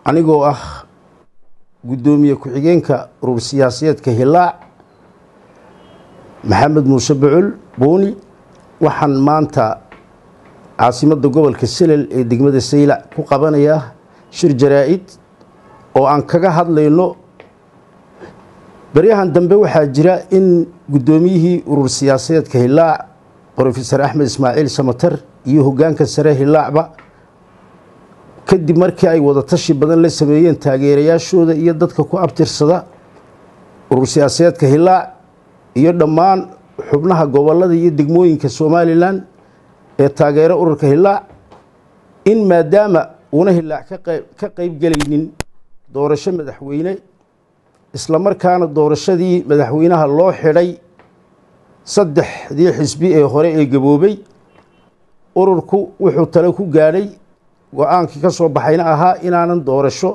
anigoo ah guddoomiye ku-xigeenka urur siyaasadeedka hilaac maxamed muuse bocol buuni waxaan maanta caasimadda gobolka selel ee degmada saylac ku qabanayaa shir jaraa-id oo aan kaga hadlayno baryahan dambe waxaa jira in guddoomiyihii urur siyaasadeedka hilaac brofesor axmed ismaaciil samatar iyo hoggaanka sare hilaacba kadib markii ay wadatashi badan la sameeyeen taageerayaashooda iyo dadka ku abtirsada urur siyaasadeedka hilaac iyo dhammaan xubnaha gobolada iyo degmooyinka somalilan ee taageero ururka hilaac in maadaama uuna hilaac ka qeybgelaynin doorasho madaxweyne islamarkaana doorashadii madaxweynaha loo xidhay saddexdii xisbi ee hore ee gaboobay ururku wuxuu tale ku gaadhay go-aankii ka soo baxayna ahaa inaanan doorasho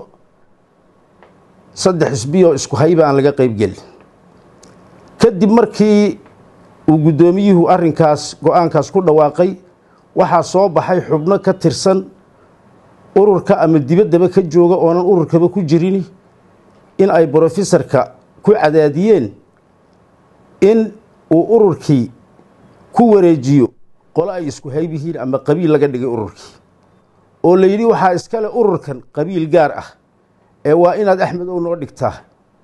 saddex xisbi oo isku hayba aan laga qeybgelin kadib markii uu guddoomiyuhu arrinkaas go-aankaas ku dhawaaqay waxaa soo baxay xubno ka tirsan ururka ama dibaddaba ka jooga oonan ururkaba ku jirin in ay brofesorka ku cadaadiyeen in uu ururkii ku wareejiyo qolo ay isku hayb yihiin ama qabiil laga dhigay ururkii oo la yidhi waxaa iskale ururkan qabiil gaar ah ee waa inaad axmed ow noo dhigtaa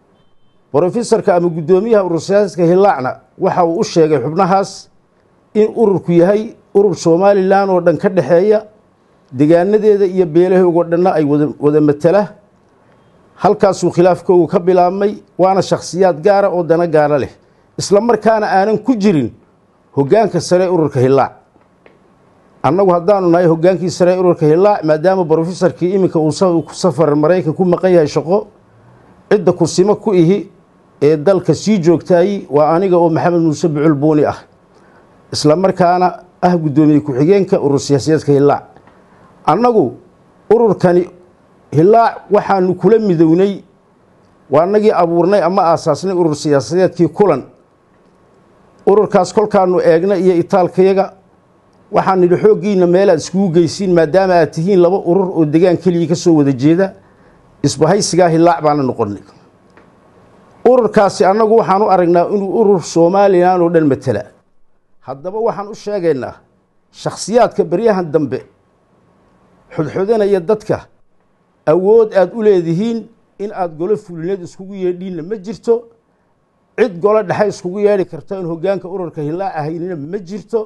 brofesorka ama guddoomiyaha urur siyaasadka hilaacna waxa uu u sheegay xubnahaas in ururku yahay urur somalilan oo dhan ka dhexeeya degaanadeeda iyo beelahoogo dhanna ay wada matala halkaasuu khilaafkoogu ka bilaabmay waana shakhsiyaad gaara oo dana gaara leh isla markaana aanan ku jirin hoggaanka sare ee ururka hilaac annagu haddaanu nahay hoggaankii sare ee ururka hilaac maadaama brofesorkii iminka uu ku safar maraykan ku maqan yahay shaqo cidda kursimo ku ihi ee dalka sii joogtaayey waa aniga oo maxamed muuse bucul buuni ah isla markaana ah guddoomiye ku-xigeenka urur siyaasadeedka hilaac annagu ururkani hilaac waxaanu kula midownay waa nagii abuurnay ama aasaasnay urur siyaasadeedkii kulan ururkaas kolkaanu eegna iyo itaalkayaga waxaan nidhi xooggiina meelaad iskugu geysiin maadaama aad tihiin laba urur oo degaan keligii ka soo wada jeeda isbahaysigaa hilaac baana noqonnay ururkaasi annagu waxaan u aragnaa inuu urur somalilan oo dhan matala haddaba waxaan u sheegaynaa shakhsiyaadka baryahan dambe xodxodanaya dadka awood aad u leedihiin in aada golo fulineed iskugu yeedhiinna ma jirto cid golo dhexe iskugu yeedhi karta in hoggaanka ururka hilaac ahaynina ma jirto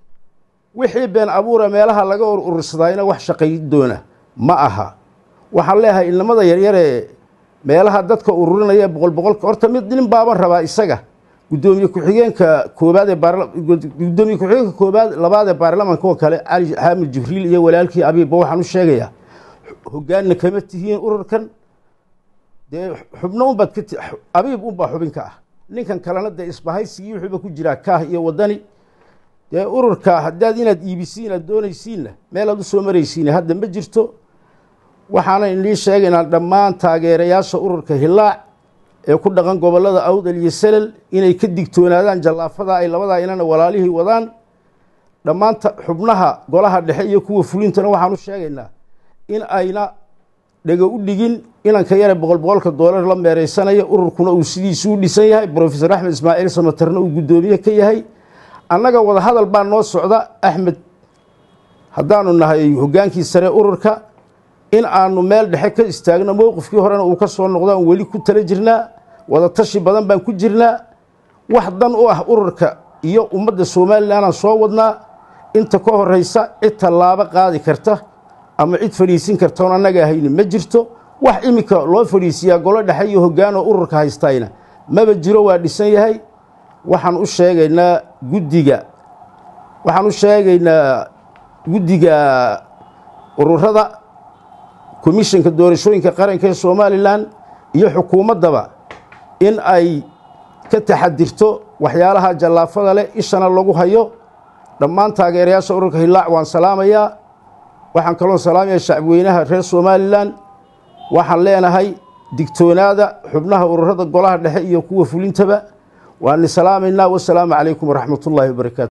wixii been abuura meelaha laga or urursadaayna wax shaqayn doona ma aha waxaan leeyahay ilnimada yaryaree meelaha dadka ururinaya boqol boqolka horta mid nin baaban rabaa isaga guddoomiye ku-xigeenka koobaad ee gudoomiye ku-xigeenka koobaad labaad ee baarlamanka oo kale cali xaamid jibriil iyo walaalkii abiibba waxaan u sheegayaa hoggaanna kama tihiin ururkan dee xubno unbaad ka abiib unbaa xubinka ah ninkan kalena dee isbahaysigii wuxuuba ku jiraa kaah iyo waddani dee ururka haddaad inaad iibisiin aad doonaysiinna meel aad u soo maraysiin hadda ma jirto waxaana inii sheegaynaa dhammaan taageerayaasha ururka hilaac ee ku dhaqan gobollada awdal iyo selal inay ka digtoonaadaan jallaafada ay labadaa inana walaalihii wadaan dhammaan xubnaha golaha dhexe iyo kuwa fulintana waxaan u sheegaynaa in ayna dhego u dhigin inanka yare boqol boqolka doolar la meereysanaya ururkuna uu sidiisu u dhisan yahay brofesor axmed ismaaciil samatarna uu guddoomiye ka yahay annaga wada hadal baa noo socda axmed haddaanu nahay hoggaankii sare ururka in aanu meel dhexe ka istaagno mowqifkii horena uu ka soo noqdo aan weli ku tala jirnaa wada tashi badan baan ku jirnaa wax dan u ah ururka iyo ummadda somalilanaan soo wadnaa inta ka horeysa cid tallaabo qaadi karta ama cid fadhiisin karta oon annaga ahayni ma jirto wax iminka loo fadhiisiyaa golo dhexe iyo hoggaanoo ururka haystayna maba jiro waa dhisan yahay waxaan u sheegaynaa guddiga waxaan u sheegaynaa guddiga ururada komishanka doorashooyinka qaranka ee somalilan iyo xukuumaddaba in ay ka taxadirto waxyaalaha jallaafada leh ishana lagu hayo dhammaan taageerayaasha ururka hilaac waan salaamayaa waxaan kaloo salaamaya shacbweynaha reer somalilan waxaan leenahay digtoonaada xubnaha ururada golaha dhexe iyo kuwa fulintaba waani salaamaynaa wasalaamu calaykum waraxmat ullaahi wabarakaatu